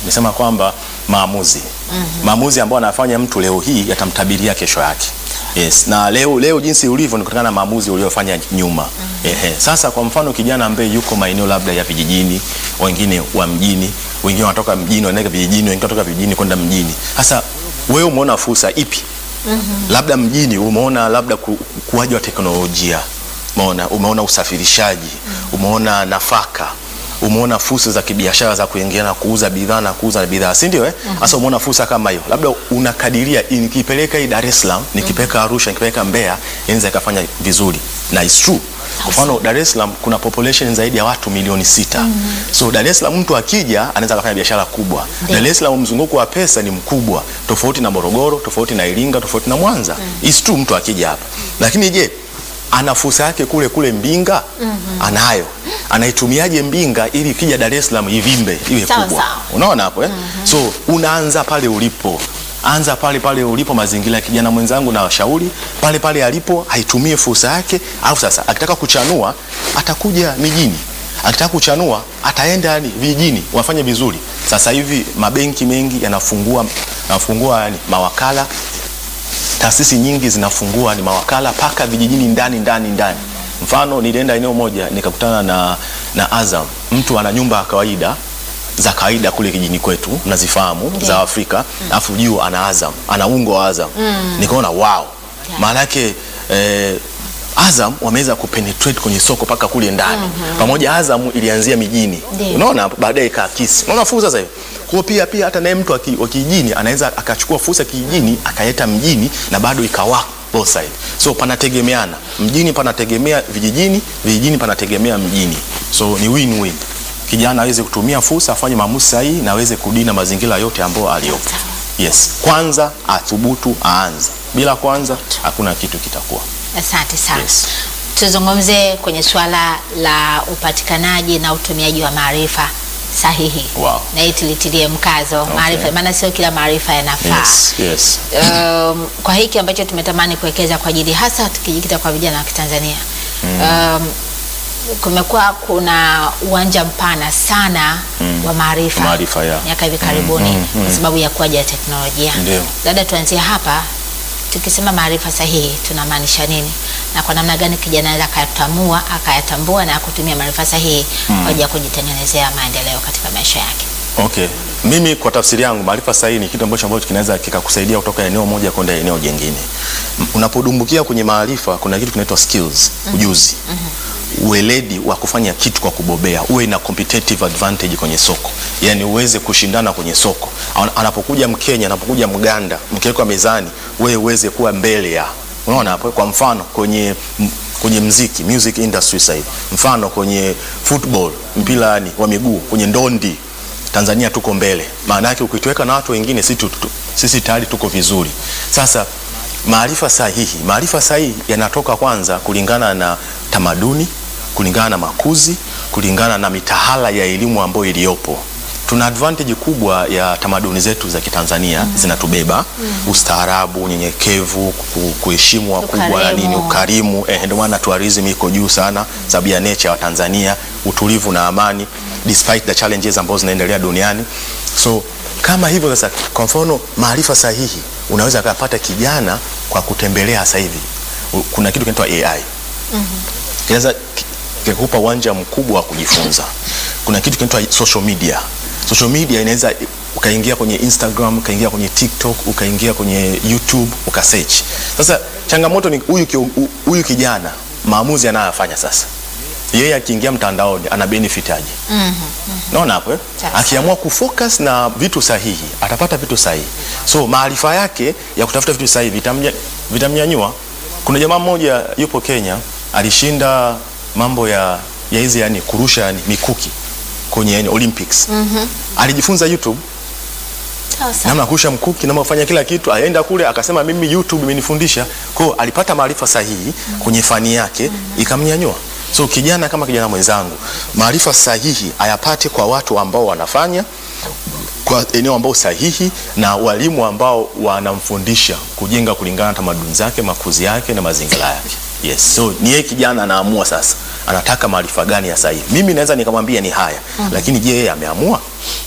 Nimesema kwamba maamuzi maamuzi ambayo anafanya mtu leo hii yatamtabiria kesho yake. Yes, na leo leo jinsi ulivyo ni kutokana na maamuzi uliofanya nyuma. Ehe. Sasa kwa mfano kijana ambaye yuko maeneo labda ya vijijini, wengine wa mjini, wengine wanatoka mjini wanaenda vijijini, wengine wanatoka vijijini kwenda mjini. Sasa wewe umeona fursa ipi? Labda mjini umeona labda ku- ukuaji wa teknolojia, umeona umeona usafirishaji, umeona nafaka umeona fursa za kibiashara za kuingia na kuuza bidhaa na kuuza bidhaa, si ndio? Eh, sasa umeona fursa kama hiyo, labda unakadiria nikipeleka hii Dar es Salaam, nikipeleka Arusha, nikipeleka Mbeya, inaweza ikafanya vizuri, na it's true. Kwa mfano Dar es Salaam kuna population zaidi ya watu milioni sita. So Dar es Salaam mtu akija anaweza kufanya biashara kubwa. Ndio. Dar es Salaam mzunguko wa pesa ni mkubwa, tofauti na Morogoro, tofauti na Iringa, tofauti na Mwanza. It's true mtu akija hapa. Lakini je, ana fursa yake kule kule Mbinga? Anayo. Anaitumiaje Mbinga ili ikija Dar es Salaam ivimbe iwe Sawa, kubwa? sawa. Unaona hapo eh? So unaanza pale ulipo. Anza pale pale ulipo, mazingira ya kijana mwenzangu na washauri pale pale alipo, aitumie fursa yake. Au sasa akitaka kuchanua atakuja mijini, akitaka kuchanua ataenda yani vijijini, wafanye vizuri. Sasa hivi mabenki mengi yanafungua yanafungua yani mawakala, taasisi nyingi zinafungua ni mawakala paka vijijini ndani ndani ndani. Mfano, nilienda eneo moja nikakutana na, na Azam, mtu ana nyumba ya kawaida za kawaida kule kijini kwetu nazifahamu Ndiyo. za Afrika, alafu juu ana Azam, ana ungo wa Azam. Nikaona wow, maana yake eh, Azam wameweza kupenetrate kwenye soko paka kule ndani. Pamoja Azam ilianzia mijini, Ndiyo. unaona, baadaye ikaakisi. Unaona fursa sasa hivi. Kwa hiyo pia pia hata naye mtu wa ki- wa kijijini anaweza akachukua fursa kijijini akaleta mjini na bado ikawa both side. So panategemeana, mjini panategemea vijijini, vijijini panategemea mjini, so ni win win. Kijana aweze kutumia fursa, afanye maamuzi sahihi na aweze kudina mazingira yote ambayo aliyopo. Yes, kwanza athubutu, aanze. Bila kwanza hakuna kitu kitakuwa. Asante sana. Yes. Tuzungumze kwenye suala la upatikanaji na utumiaji wa maarifa sahihi. Wow. Na hii tulitilie mkazo maarifa, maana sio kila maarifa yanafaa. Yes, yes. Um, kwa hiki ambacho tumetamani kuwekeza kwa ajili hasa tukijikita kwa vijana wa Kitanzania um, kumekuwa kuna uwanja mpana sana wa maarifa Maarifa, ya. miaka hivi karibuni kwa sababu ya kuaja ya teknolojia. Ndio. Labda tuanzie hapa, tukisema maarifa sahihi tunamaanisha nini, na kwa namna gani kijana anaweza akayatambua akayatambua na kutumia maarifa sahihi kwa ajili ya kujitengenezea maendeleo katika maisha yake. Okay. Mimi kwa tafsiri yangu maarifa sahihi ni kitu ambacho ambacho kinaweza kikakusaidia kutoka eneo moja kwenda eneo jingine. M- Unapodumbukia kwenye maarifa kuna kitu kinaitwa skills, ujuzi. Ueledi wa kufanya kitu kwa kubobea, uwe na competitive advantage kwenye soko, yaani uweze kushindana kwenye soko. Ana- Anapokuja Mkenya, anapokuja Mganda, mkiwekwa mezani, wewe uweze kuwa mbele ya. Unaona hapo, kwa mfano kwenye m- kwenye mziki music industry sasa hivi, mfano kwenye football, mpira yani wa miguu, kwenye ndondi Tanzania tuko mbele. Maana yake ukituweka na watu wengine sisi, tu, tu, sisi tayari tuko vizuri. Sasa maarifa sahihi, maarifa sahihi yanatoka kwanza kulingana na tamaduni, kulingana na makuzi, kulingana na mitahala ya elimu ambayo iliyopo. Tuna advantage kubwa ya tamaduni zetu za Kitanzania zinatubeba, ustaarabu, unyenyekevu, ku- kuheshimu wakubwa na nini, Ukarimu. ukarimu. Eh, ndio maana tourism iko juu sana sababu ya nature ya Tanzania, utulivu na amani despite the challenges ambazo zinaendelea duniani. So kama hivyo sasa, kwa mfano maarifa sahihi unaweza kupata kijana kwa kutembelea sasa hivi. U- Kuna kitu kinaitwa AI. Kinaweza ki- kikupa uwanja mkubwa wa kujifunza. Kuna kitu kinaitwa social media. Social media inaweza ukaingia kwenye Instagram, ukaingia kwenye TikTok, ukaingia kwenye YouTube, ukasearch. Sasa changamoto ni huyu ki- hu- huyu kijana maamuzi anayofanya sasa. Yeye akiingia mtandaoni ana benefit aje? Naona hapo eh? Sawa. Akiamua kufocus na vitu sahihi atapata vitu sahihi. So maarifa yake ya kutafuta vitu sahihi vitamnya, vitamnyanyua. Kuna jamaa mmoja yupo Kenya alishinda mambo ya ya hizi yani kurusha yani mikuki kwenye yani Olympics. Alijifunza YouTube Sawa sawa. namna ya kurusha mkuki, namna ya kufanya kila kitu. Aenda kule akasema mimi YouTube imenifundisha. Kwa hiyo alipata maarifa sahihi kwenye fani yake ikamnyanyua. So kijana kama kijana mwenzangu, maarifa sahihi ayapate kwa watu ambao wanafanya kwa eneo ambao sahihi na walimu ambao wanamfundisha kujenga kulingana na tamaduni zake, makuzi yake na mazingira yake. Yes. So ni yeye kijana anaamua sasa anataka maarifa gani ya sahihi. Mimi naweza nikamwambia ni haya, lakini je, yeye ameamua?